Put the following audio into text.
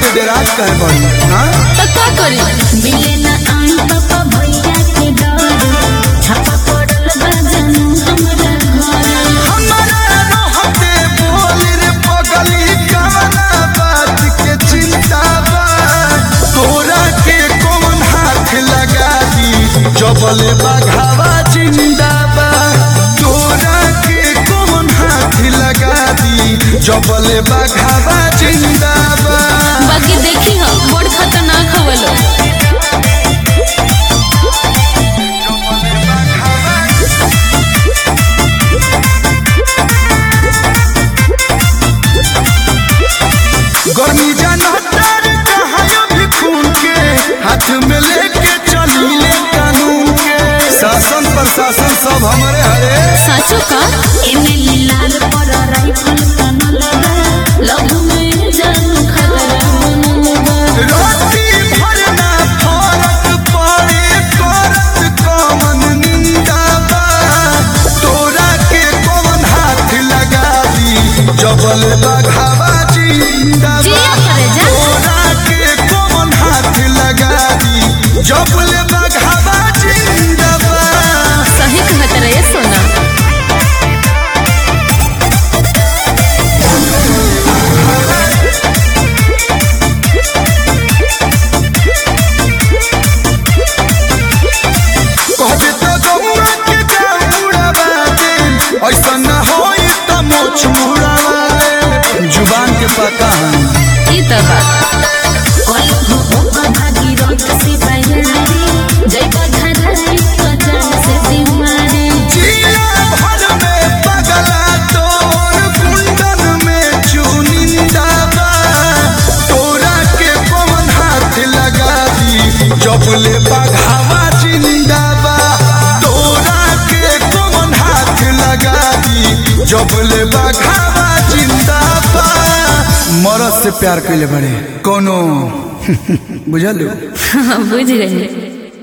के डेराज कहे बड़ी हाँ तो का करी मिले ना आई पापा भैया के डर छापा पड़ल बा जनू हमरा घर हमारा रहते बोल रे पगली कवना बात के चिंता बा तोरा के कौन हाथ लगा दी जबले बघावा जिंदा बा तोरा के कौन हाथ लगा दी जबले बघावा जिंदा बा बाकी देखी हम बड़ खतरनाक हवलो गर्मी जानतर कहायो भी खून के हाथ में लेके चलीले कानून के शासन प्रशासन सब हमारे हरे साचो का एमएलए लाल पर राइफल तनल बा लव में जानू खतरा बनल बा रोटी भरना फरक पड़े करत कमन निंदा बा तोरा के कौन हाथ लगा दी जबल बघावा जिंदा बा जिया करे जा तोरा के कौन हाथ लगा दी जबल बघावा जिंदा बा सही कहत रहे सोना कहबे तो गौआ के जाऊरा बाटे ऐसा न होई त मोछ मुड़ावा दे जुबान के पता है ई त बा कोई हो ओपा भागी रोट से बयारी जय बधाई कचन से बीमारी जिया भर में पगला तोर कुंडन में चुनिंदा बा तोरा के पवन हाथ लगा दी जबले बघावा जिंदा बा तोरा के पवन हाथ लगा दी जबले बघावा जिंदा बा मरद से प्यार कैले बड़े कोनो बुझल बुझ गई